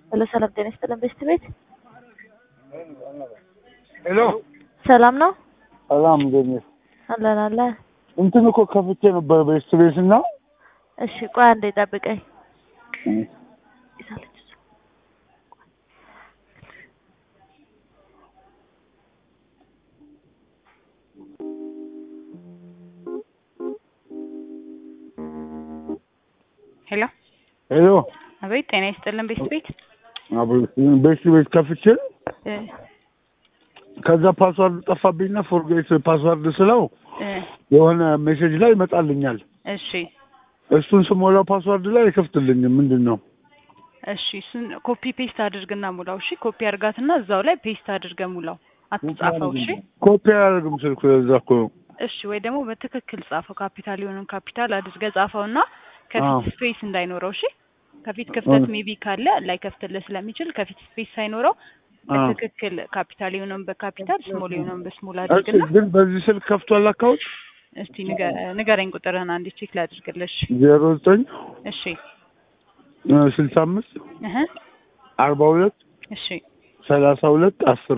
ሄሎ ሰላም ጤና ይስጥልን ቤስት ቤት ሄሎ ሰላም ነው ሰላም እንዴት ነሽ? አለን አለን እንትን እኮ ከፍቼ ነበር ቤስት ቤት እና እሺ ቆይ አንዴ ጠብቀኝ ይዛለች እሷ። ሄሎ ሄሎ አቤት፣ ጤና ይስጥልን ቤስት ቤት ቤስት ቤት ከፍቼ እ ከዛ ፓስዋርድ ጠፋብኝና ፎርጌት ፓስዋርድ ስለው እ የሆነ ሜሴጅ ላይ ይመጣልኛል። እሺ እሱን ስሞላው ፓስዋርድ ላይ አይከፍትልኝም። ምንድን ነው? እሺ፣ እሱን ኮፒ ፔስት አድርግና ሙላው። እሺ፣ ኮፒ አድርጋትና እዛው ላይ ፔስት አድርገ ሙላው። አትጻፈው። እሺ ኮፒ አያደርግም ስልኩ። ለዛ እኮ ነው። እሺ፣ ወይ ደግሞ በትክክል ጻፈው። ካፒታል የሆነን ካፒታል አድርገ ጻፈውና አዎ። ከፊት ስፔስ እንዳይኖረው። እሺ፣ ከፊት ክፍተት አዎ። ሜቢ ካለ ላይከፍትልህ ስለሚችል ከፊት ስፔስ ሳይኖረው አዎ። በትክክል ካፒታል የሆነውን በካፒታል ስሞል የሆነውን በስሞል እሺ፣ አድርግና ግን በዚህ ስልክ ከፍቷል አካውንት እስቲ ንገ- ንገረኝ ቁጥርህን አንዴ ቼክ ላድርግልሽ። ዜሮ ዘጠኝ እሺ ስልሳ አምስት እህ አርባ ሁለት እሺ ሰላሳ ሁለት አስር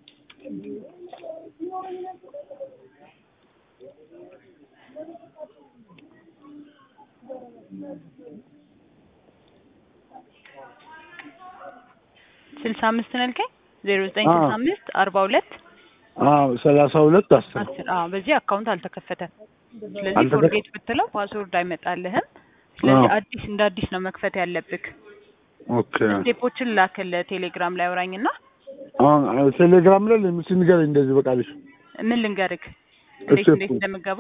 ስልሳ አምስት ነው ያልከኝ? ዜሮ ዘጠኝ አዎ። ስልሳ አምስት አርባ ሁለት አዎ ሰላሳ ሁለት አስር አስር አዎ በዚህ አካውንት አልተከፈተም። ስለዚህ አልተከ- ፎርጌት ብትለው ፓስወርድ አይመጣልህም። ስለዚህ አዎ። አዲስ እንደ አዲስ ነው መክፈት ያለብህ። ኦኬ ስቴፖችን ላክል ቴሌግራም ላይ አውራኝና አሁን ቴሌግራም ላይ ለምስ ንገረኝ እንደዚህ በቃልሽ ምን ልንገርህ እንዴት እሺ፣ እንዴት እንደምገባ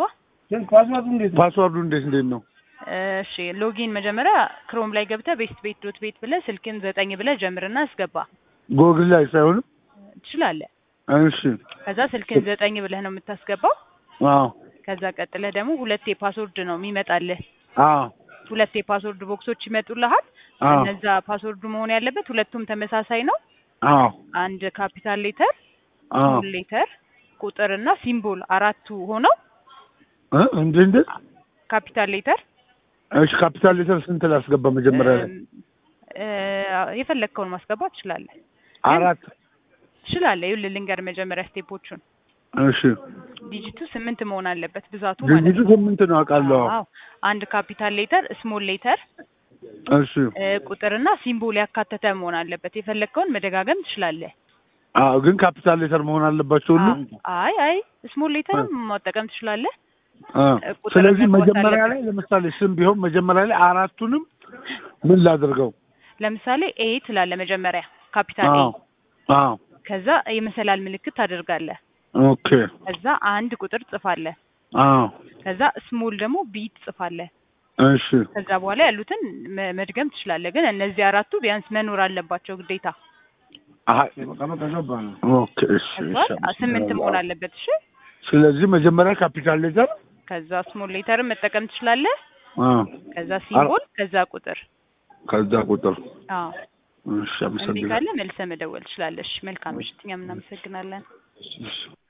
ፓስዋርዱ እንዴት እንዴት ነው እሺ ሎጊን መጀመሪያ ክሮም ላይ ገብተህ ቤስት ቤት ዶት ቤት ብለህ ስልክን ዘጠኝ ብለህ ጀምርና አስገባ ጎግል ላይ ሳይሆንም ትችላለህ። እሺ ከዛ ስልክን ዘጠኝ ብለህ ነው የምታስገባው። አዎ ከዛ ቀጥለህ ደግሞ ሁለት የፓስወርድ ነው የሚመጣልህ። አዎ ሁለት የፓስወርድ ቦክሶች ይመጡልሃል። አዎ እነዛ ፓስወርዱ መሆን ያለበት ሁለቱም ተመሳሳይ ነው። አዎ አንድ ካፒታል ሌተር፣ አዎ ስሞል ሌተር፣ ቁጥር እና ሲምቦል አራቱ ሆነው እ እንዴ እንዴ ካፒታል ሌተር እሺ ካፒታል ሌተር ስንት ላስገባ መጀመሪያ ላይ እም፣ እ፣ የፈለግከውን ማስገባት ትችላለህ አራት ትችላለህ። ይኸውልህ ልንገር መጀመሪያ ስቴፖቹን እሺ ዲጂቱ ስምንት መሆን አለበት ብዛቱ ማለት ድርጅቱ ነው። ስምንት ነው አውቃለሁ አዎ አንድ ካፒታል ሌተር፣ ስሞል ሌተር፣ እሺ ቁጥርና ሲምቦል ያካተተ መሆን አለበት። የፈለግከውን መደጋገም ትችላለህ። አዎ ግን ካፒታል ሌተር መሆን አለባቸው ሁሉ አይ አይ ስሞል ሌተርም መጠቀም ትችላለህ። አ ቁጥር ስለዚህ መግባት መጀመሪያ አለበት። ላይ ለምሳሌ ስም ቢሆን መጀመሪያ ላይ አራቱንም ምን ላድርገው ለምሳሌ ኤ ትላለህ መጀመሪያ ካፒታል ኤ፣ አዎ አዎ ከዛ የመሰላል ምልክት ታደርጋለህ። ኦኬ ከዛ አንድ ቁጥር ጽፋለህ። አዎ ከዛ ስሞል ደግሞ ቢ ትጽፋለህ። እሺ ከዛ በኋላ ያሉትን መ- መድገም ትችላለህ። ግን እነዚህ አራቱ ቢያንስ መኖር አለባቸው ግዴታ። አሀ ኦኬ እሺ ከዛ እሺ ስምንት መሆን አለበት። እሺ ስለዚህ መጀመሪያ ካፒታል ሌተር ከዛ ስሞል ሌተርን መጠቀም ትችላለህ። አዎ ከዛ ሲምቦል፣ ከዛ ቁጥር። ከዛ ቁጥር አዎ እሺ እምቢ አመሰግናለሁ ካለ መልሰህ መደወል ትችላለሽ። መልካም ምሽት። እኛም እናመሰግናለን። እሺ